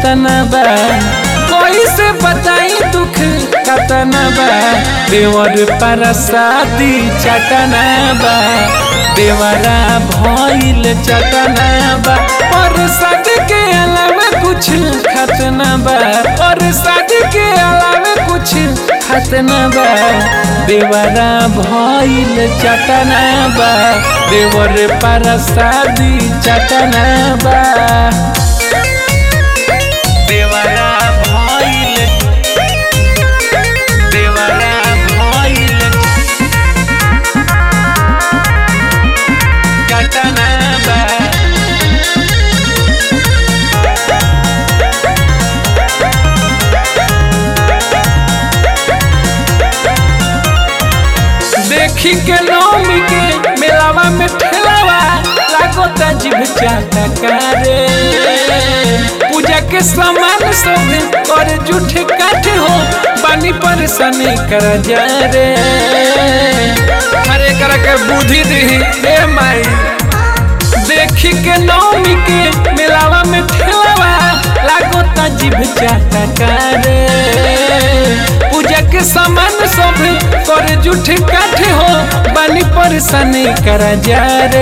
कतना बा कैसे बताई दुख कतना बा देवर पर शादी चटना बा देवरा भइल चटना बा और शादी के अलावा कुछ खतना बा और शादी के अलावा कुछ खतना बा देवरा भइल चटना बा देवर पर शादी चटना बा देवरा भइल देवरा भइल चटना बा देखी के नौमी के मेलावा में ठेलावा लागोता जीव चाटा कारे पूजा के सामान सब और जूठे काठे हो बानी परेशानी कर जा रे हरे कर के बुद्धि दी ए माई देखी के नौमी के मेलावा में ठेलावा लागोता जीव चाटा कारे पूजा के सामान सब कर जूठे काठे हो बानी परेशानी कर जा रे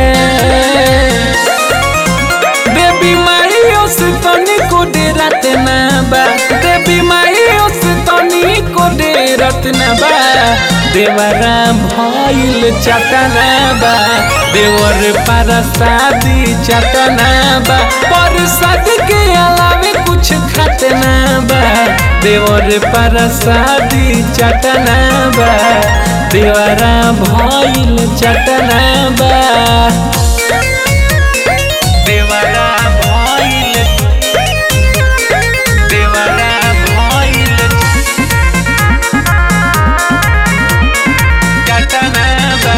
देवी माई ओस तनी को डेरत ना बा देवी माई ओस तनी को डेरत ना बा देवरा भइल चटना बा देवर पर शादी चटना बा पर शादी के अलावे कुछ खतना बा देवर पर शादी चटना बा देवरा भइल चटना बा देवरा भइल देवरा भइल चटना बा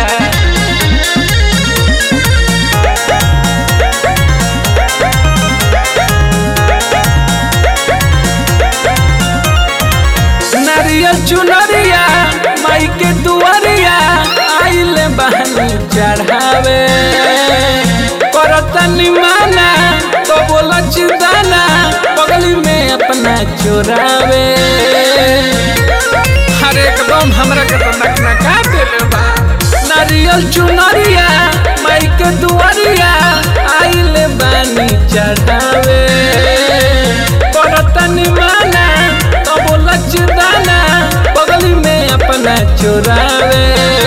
नारियल चुनरिया माई के दुआरिया आइल बहनी चढ़ावे करतनी माना तो बोला चिदाना बगली में अपना चोरावे हर एकदम हमरा के तो नक नका देले बा नारियल चुनरिया माई के दुआरिया आइल बानी चढ़ावे करतनी माना तो बोला चिदाना बगली में अपना चोरावे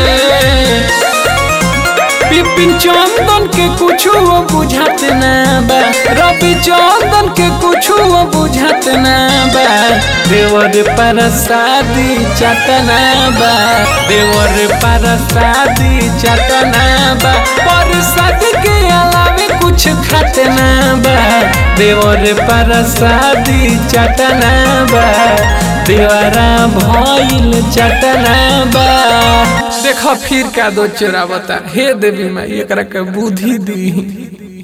पिपिन चंदन के कुछ वो बुझात ना बा रवि चंदन के कुछ वो बुझात ना बा देवर पर शादी चटना बा देवर पर शादी चटना बा पर शादी के अलावे कुछ खतना बा देवर पर शादी चटना बा देवरा भइल चटना बा देखो फिर का दो चोरावता हे देवी माई एकरा के बुद्धि दी